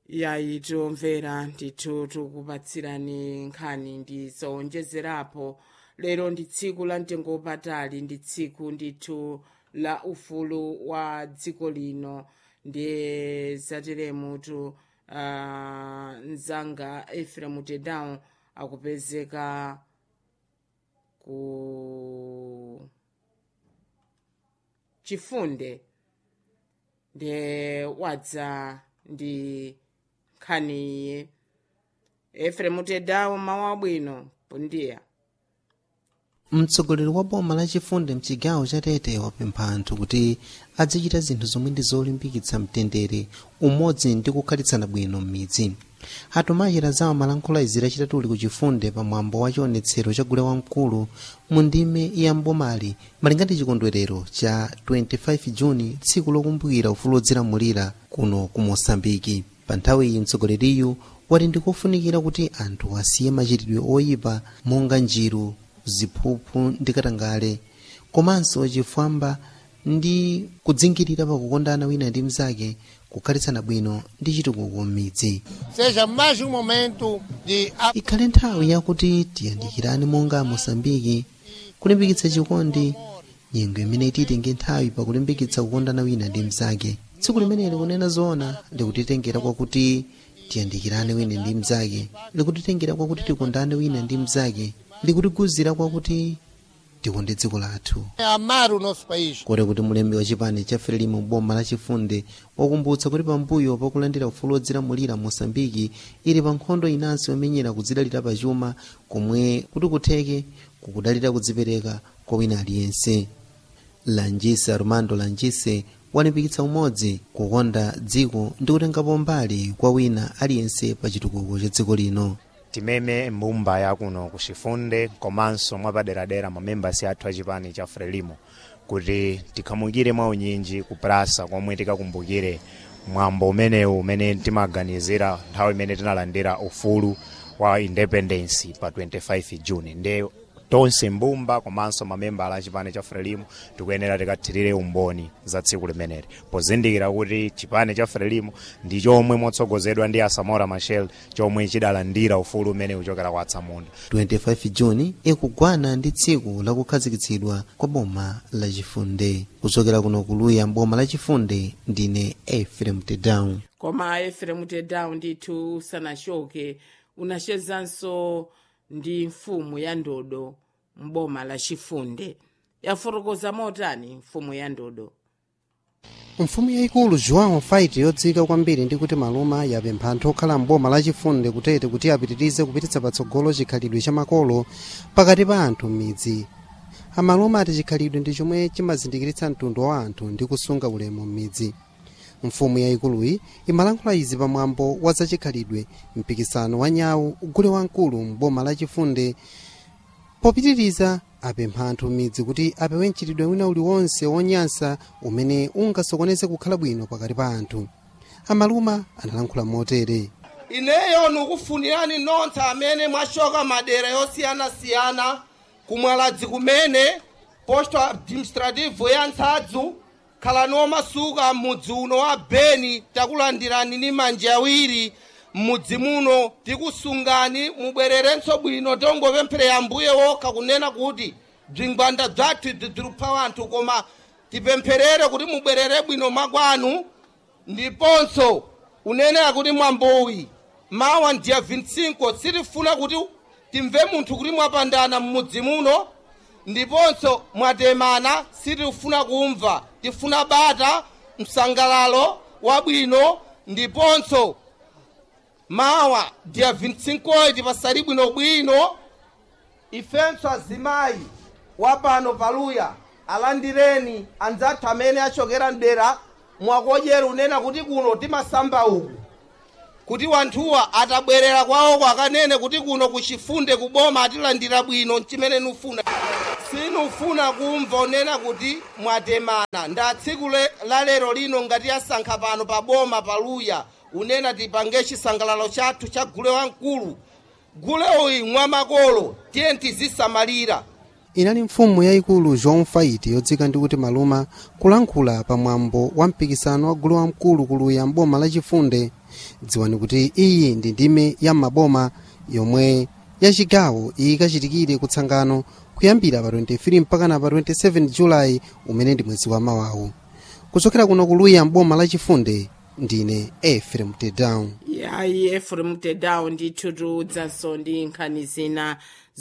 yayi tomvera ndithu tikupatsirani nkhani ndi zowonjezerapo lero ndi tsiku la mtengo wapatali ndi tsiku ndithu la ufulu wa dziko lino ndiye zateremutu uh, mzanga efremu tedown akupezeka ku chifunde ndiye wadza ndi nkhaniyi efremu tedown mawu abwino pundiya mtsogoleri wa boma lachifunde mchigawo cha tete wapempha anthu kuti azichita zinthu zomwe ndi zolimbikitsa mtendere umodzi ndi kukhalitsana bwino m'midzi atumachita zawo malankhula izi lachitatu ku chifunde pamwambo wa chionetsero cha gule wamkulu mu ndime ya mbomali malinga ndi chikondwerero cha 25 juni tsiku lokumbukira ufulu wodzilamulira kuno ku mosambiki pa nthawi iyi mtsogoleriyu wati ndikofunikira kuti anthu asiye machitidwe oyipa monga njiru ziphuphu ndi katangale komanso chifwamba ndi kudzingirira pakukondana wina ndi mnzake kukhalitsana bwino ndi chitukuko m'midzi seja mais um momento de ikhale nthawi yakuti tiyandikirane monga mosambiki kulimbikitsa chikondi nyengo imene ititenge nthawi pakulimbikitsa kukondana wina ndi mnzake tsiku limeneli kunena zoona likutitengera kwakuti tiyandikirane wina ndi mnzake likutitengera kwakuti tikondane wina ndi mnzake likutiguzira kwakuti tikonde dziko lathu amar o nosso país. kodi kuti mulembi wa chipani cha frelimo boma lachifunde wakumbutsa kuti pambuyo pakulandira ufulu wodzilamulira mosambiki ili pa nkhondo inansi yomenyera kudzidalira pachuma komwe kuti kutheke kukudalira kudzipereka kwa wina aliyense lanjise armando lanjise walimbikitsa umodzi kukonda dziko ndi kutengapo mbali kwa wina aliyense pa chitukuko cha dziko lino timeme mbumba yakuno kuchifunde komanso mwapaderadera mamembasi athu achipani cha frelimo kuti tikhamukire mwaunyinji kuprasa komwe tikakumbukire mwambo umenewu umene timaganizira nthawi imene tinalandira ufulu wa independence pa 25 juni nde tonse mbumba komanso mamembala a chipani cha frelimo tikuyenera tikathirire umboni za tsiku limeneli pozindikira kuti chipani cha frelimo ndi chomwe motsogozedwa ndi asamora machel chomwe chidalandira ufulu umene uchokera kwa atsamunda 25 juni ikugwana ndi tsiku lakukhazikitsidwa kwa boma lachifunde kuchokera kuno kuluya boma lachifunde ndine efrem tedown koma efremu tedown ndithu usanachoke unachezanso ndi mfumu ya ndodo mboma la chifunde yafotokoza motani mfumu ya ndodo mfumu yayikulu joão fight yodziwika kwambiri ndi kuti maluma yapempha anthu okhala mboma lachifunde kutete kuti apitirize kupititsa patsogolo chikhalidwe cha makolo pakati pa anthu m'midzi amaluma ati chikhalidwe ndi chomwe chimazindikiritsa mtundu wa anthu ndi kusunga ulemu m'midzi mfumu yayikuluyi imalankhula izi pamwambo wa zachikhalidwe mpikisano wa nyawu ugule wamkulu mboma lachifunde popitiriza apempha anthu m'midzi kuti apewe mchitidwe wina uliwonse wonyansa umene ungasokoneze kukhala bwino pakati pa anthu amaluma analankhula motere ineyo nikufunirani nonse amene mwachoka madera yosiyanasiyana kumwaladzi kumene posto administrativo ya nsadzu khalani omasuka m'mudzi uno wa beni takulandirani ndi manja awiri m'mudzi muno tikusungani mubwererenso bwino tongopempherera mbuye wokha kunena kuti bzingwanda bzathu bzidzilupha anthu koma tipempherere kuti mubwerere bwino makwanu ndiponso unenera kuti mwambowi mawa ndiya 25 sitifuna kuti timve munthu kuti mwapandana m'mudzi muno ndiponso mwatemana sitifuna kumva tifuna bata msangalalo wabwino ndiponso mawa ndiya 25 tipasali bwinobwino ifenso azimayi wapano paluya alandireni anzathu amene achokera mdera mwakodyera unena kuti kuno timasamba uku kuti wanthuwa atabwerera kwawoko akanene kuti kuno kuchifunde kuboma atilandira bwino chimene nufuna sinufuna kumva unena kuti mwatemana nda tsiku le- la lero lino ngati yasankha pano pa boma paluya unena tipange chisangalalo chathu cha gule wamkulu gule uyi mwamakolo tiye tizisamalira inali mfumu yayikulu joão fight yodzika ndi kuti maluma kulankhula pamwambo wa mpikisano wa gulu wamkulu kuluya mboma lachifunde dziwani kuti iyi ndi ndime ya maboma yomwe ya chigawo ikachitikire kutsangano kuyambira pa 23 mpaka na pa 27 julayi umene ndi mwezi wa mawawu kuchokera kuno kuluya mboma lachifunde ndine efrem tedown yayi efrem tedown ndithu tiudzanso ndi nkhani zina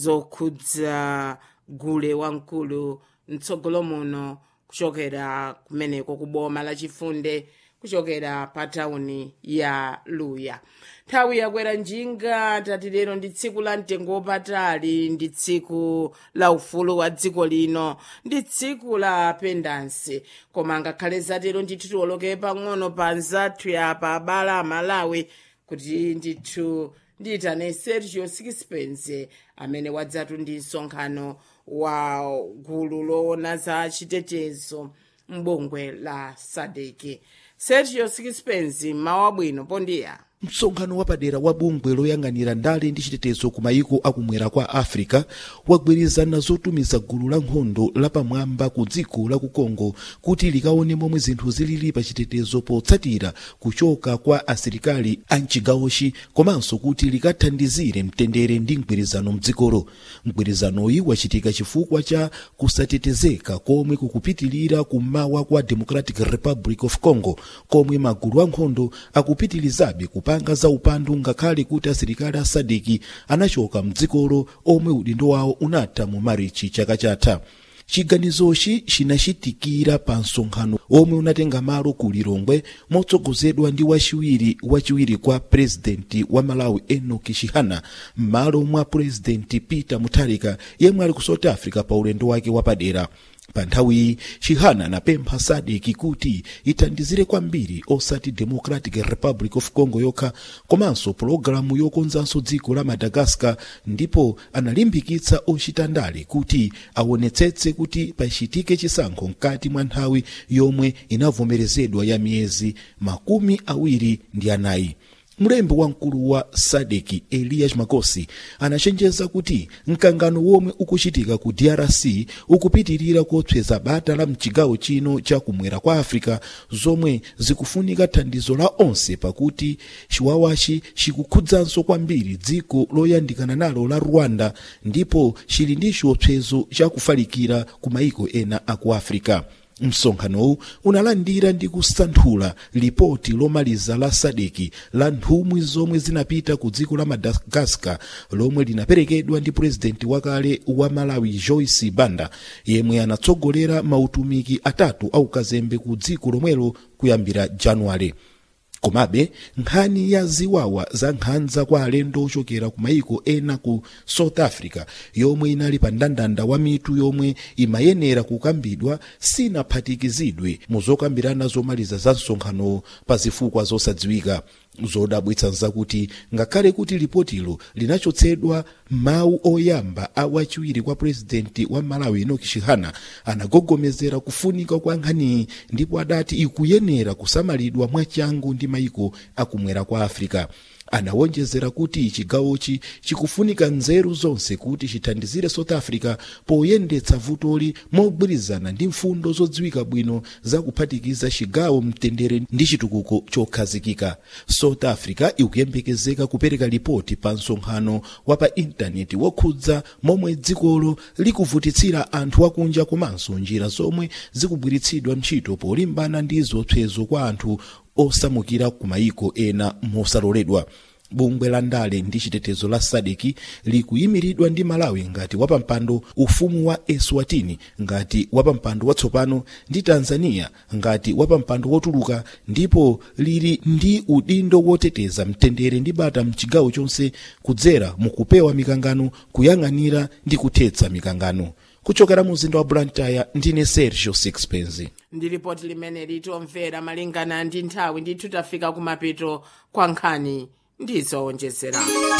zokhudza gule wamkulu mtsogolo muno kuchokera kumeneko ku boma lachifunde kuchokera pa tawuni ya luya nthawi yakwera njinga tati lero ndi tsiku la mtengo wapatali ndi tsiku la ufulu wa dziko lino ndi tsiku la pendansi koma ngakhale zatero ndithu tiwoloke pang'ono pa nzathu ya pa abala amalawi kuti ndithu ndiyitane sergio sixpence amene wadzatu ndi msonkhano wa gulu loona za chitetezo mbungwe la sadeki sergio sixpence mawu abwino pondiya msonkhano wapadera wa bungwe loyang'anira ndale ndi chitetezo ku mayiko akumwera kwa africa wagwirizana zotumiza gulu la nkhondo lapamwamba ku dziko la ku congo kuti likaone momwe zinthu zilili pa chitetezo potsatira kuchoka kwa asilikali a mchigawochi komanso kuti likathandizire mtendere ndi mgwirizano mdzikolo mgwirizanoyi wachitika chifukwa cha kusatetezeka komwe kukupitilira kummawa kwa democratic republic of congo komwe magulu ankhondo akupitilizabe kupanga za upandu ngakhale kuti asilikali a sadeki anachoka mdzikolo omwe udindo wawo unatha mu marichi chaka chatha chiganizochi chinachitikira pa msonkhano omwe unatenga malo ku lilongwe motsogozedwa ndi wachiwiri wachiwiri kwa purezidenti wa malawi enoki chihana m'malo mwa purezidenti peter mutharika yemwe ali ku south africa pa ulendo wake wapadera pa nthawiyi chihana anapempha sadeki kuti ithandizire kwambiri osati democratic republic of congo yokha komanso pologalamu yokonzanso dziko la madagascar ndipo analimbikitsa ochita ndale kuti aonetsetse kuti pachitike chisankho mkati mwa nthawi yomwe inavomerezedwa ya miyezi makumi awiri ndi anayi mlembi wamkulu wa sadeki elias makosi anachenjeza kuti mkangano womwe ukuchitika ku drc ukupitirira kotsweza bata la mchigawo chino cha kumwera kwa africa zomwe zikufunika thandizo la onse pakuti chiwawachi chikukhudzanso kwambiri dziko loyandikana nalo la rwanda ndipo chili ndi chiopsezo chakufalikira ku mayiko ena aku africa msonkhanowu unalandira ndi kusanthula lipoti lomaliza la sadeki la nthumwi zomwe zinapita ku dziko la madagascar lomwe linaperekedwa ndi purezidenti wakale wa malawi joyce banda yemwe anatsogolera mautumiki atatu aukazembe ku dziko lomwelo kuyambira januwale komabe nkhani ya ziwawa za nkhanza kwa alendo ochokera ku mayiko ena ku south africa yomwe inali pa mndandanda wa mitu yomwe imayenera kukambidwa sinaphatikizidwe mu zokambirana zomaliza za msonkhano pa zifukwa zosadziwika zodabwitsa nzakuti ngakhale kuti lipotilo linachotsedwa mawu oyamba a wachiwiri kwa purezidenti wa malawi enoki chihana anagogomezera kufunika kwa nkhaniyi ndipo adati ikuyenera kusamalidwa mwachangu ndi mayiko akumwera kwa africa anawonjezera kuti chigawochi chikufunika nzeru zonse kuti chithandizire south africa poyendetsa vutoli mogwirizana ndi mfundo zodziwika bwino zakuphatikiza chigawo mtendere ndi chitukuko chokhazikika south africa ikuyembekezeka kupereka lipoti pa msonkhano wa pa intaneti wokhudza momwe dzikolo likuvutitsira anthu akunja komanso njira zomwe zikugwiritsidwa ntchito polimbana ndi zopsezo kwa anthu osamukira ku mayiko ena mosaloledwa bungwe la ndale ndi chitetezo la sadeki likuyimiridwa ndi malawi ngati wapampando ufumu wa eswatini ngati wapampando watsopano ndi tanzania ngati wapampando wotuluka ndipo lili ndi udindo woteteza mtendere ndi bata mchigawo chonse kudzera mukupewa mikangano kuyang'anira ndi kuthetsa mikangano kuchokera mu mzinda wa blantyre ndine sergio sixpence ndi ripoti limene litomvera malingana ndi nthawi ndithu tafika kumapeto kwa nkhani ndizowonjezera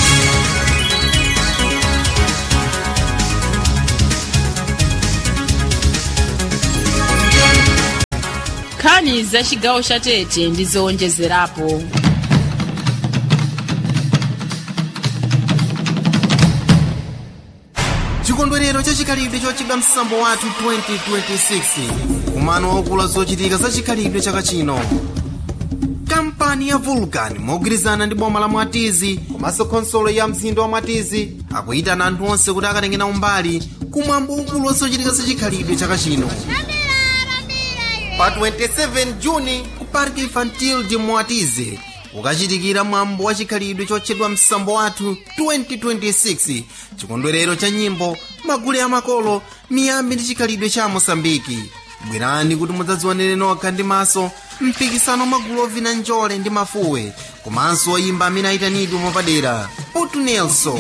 nkhani za chigawo cha tete ndizowonjezerapo chikondwerero chachikhalidwe chochedwa msambo wathu 2026 kumano waukulu zochitika za chikhalidwe chaka chino kampani kampani ya vulcan mogwirizana ndi boma la mwatizi komanso khonsolo ya mzinda wa mwatizi akuyitana anthu onse kuti akatengena umbali kumwambo ukulu wosochitika zachikhalidwe chaka chino pa 27 juni ku park infantil de mwatizi ukachitikira mwambo wa chikhalidwe chotchedwa msambo wathu 2026 chikondwerero cha nyimbo magule amakolo miyambi ndi chikhalidwe cha mosambiki bwerani kuti mudzadzionere nokha ndi maso mpikisano magulu ovina njole ndi mafuwe komanso oyimba amene ayitanidwe mwapadera putu nelson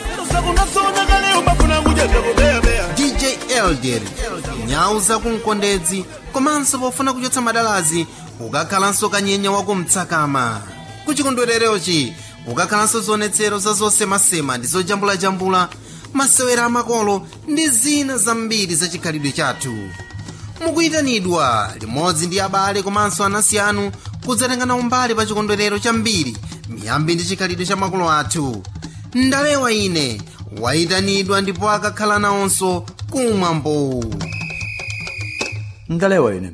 dj elder nyau zakumkondedzi komanso pofuna kuchotsa madalazi ukakhalanso kanyenya wakumtsakama kuchikondwererochi ukakhalanso zionetsero za zosemasema ndi zojambulajambula masewera amakolo ndi zina zambiri za chikhalidwe chathu mukuyitanidwa limodzi ndi abale komanso anansi anu kudzatengana umbali pa chikondwerero chambiri miyambi ndi chikhalidwe cha makolo athu ndalewa ine wayitanidwa ndipo akakhala nawonso kumwambo ndalewa ine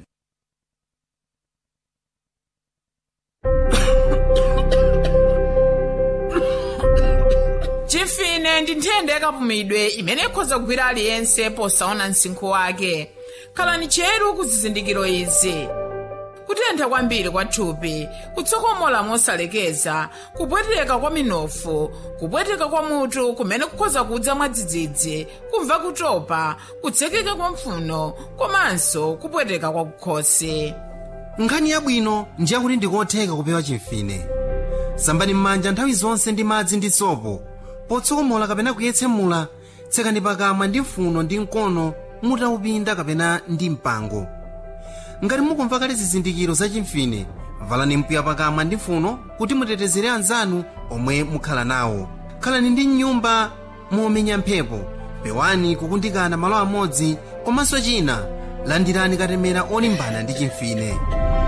chimfine ndi nthenda yakapumidwe imene ikhoza kugwira aliyense posaona msinkhu wake khalani cheru ku zizindikiro izi kutentha kwambiri kwa thupi kutsokomola mosalekeza kupweteka kwa minofu kupweteka kwa mutu kumene kukhoza kudza mwadzidzidzi kumva kutopa kutsekeka kwa mphuno komanso kupweteka kwa kukhosi nkhani yabwino ndiye kuti ndikotheka kupewa chimfine sambani m'manja nthawi zonse ndi madzi ndi sopo potsokomola kapena kuyetsemula tsekani pakamwa ndi mphuno ndi mkono mutaupinda kapena ndi mpango ngati mukumva kale zizindikiro za chimfine valani mpiya pakamwa ndi mphuno kuti mutetezere anzanu omwe mukhala nawo khalani ndi mnyumba momenya mphepo pewani kukundikana malo amodzi komanso china landirani katemera olimbana ndi chimfine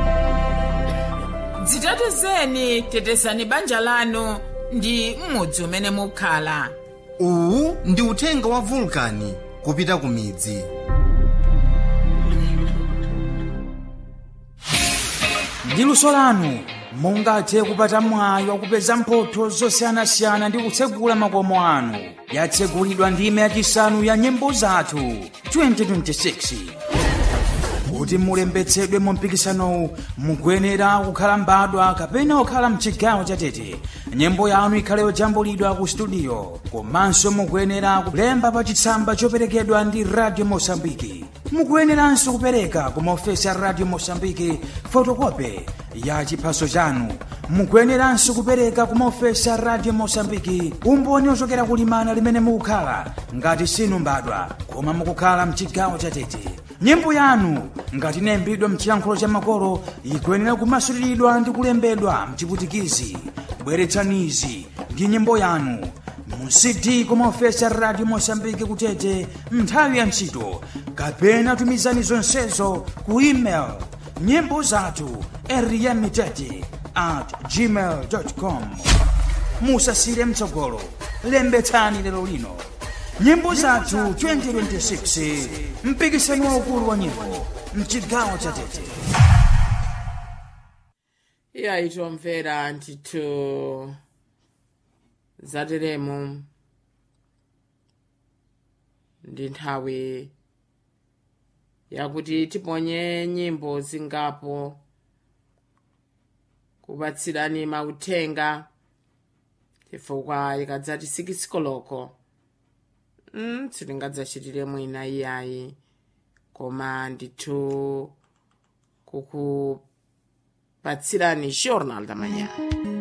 dzitetezeni tetezani banja lanu ndi m'mudzi umene mukhala uwu ndi uthenga wa vulkani kupita ku midzi ndi luso lanu mungathe kupata mwayi wakupeza mphotho zosiyanasiyana ndi kutsegula makomo anu yatsegulidwa ndime yachisanu ya nyimbo zathu 2026 kuti mulembetsedwe mu mpikisanowu mukuyenera kukhala mbadwa kapena kukhala mchigawo chatete nyimbo yanu ikhale yojambulidwa ku studio komanso mukuyenera kulemba pa chitsamba choperekedwa ndi radio mosambiki mukuyeneranso kupereka ku maofesi a radio mosambiki fotokope ya chiphaso chanu mukuyeneranso kupereka ku maofesi a radio mosambiki umboni ochokera kulimana limene mukukhala ngati sinu mbadwa koma mukukhala mchigawo chatete nyimbo yanu ngati inayimbidwa mchiyankhulo cha makolo ikuyenera kumasuliridwa ndi kulembedwa mchiputikizi bweretsanizi ndi nyimbo yanu mu cd kumaofesi a radio mosambiki kutete nthawi ya ntchito kapena tumizani zonsezo ku email nyimbo zathu eriyamitete at gmail com musasire mtsogolo lembetsani lero lino nyimbo zathu 2026 mpikisano waukulu wa nyimbo mchigawo cha tete iya itomvera ndithu zateremo ndi nthawi yakuti tiponye nyimbo zingapo kupatsirani mauthenga chifukwa ikadzati sikisikoloko mm, sitingadzachitire mwina iyayi koma ndithu kukupatsirani journal da manhã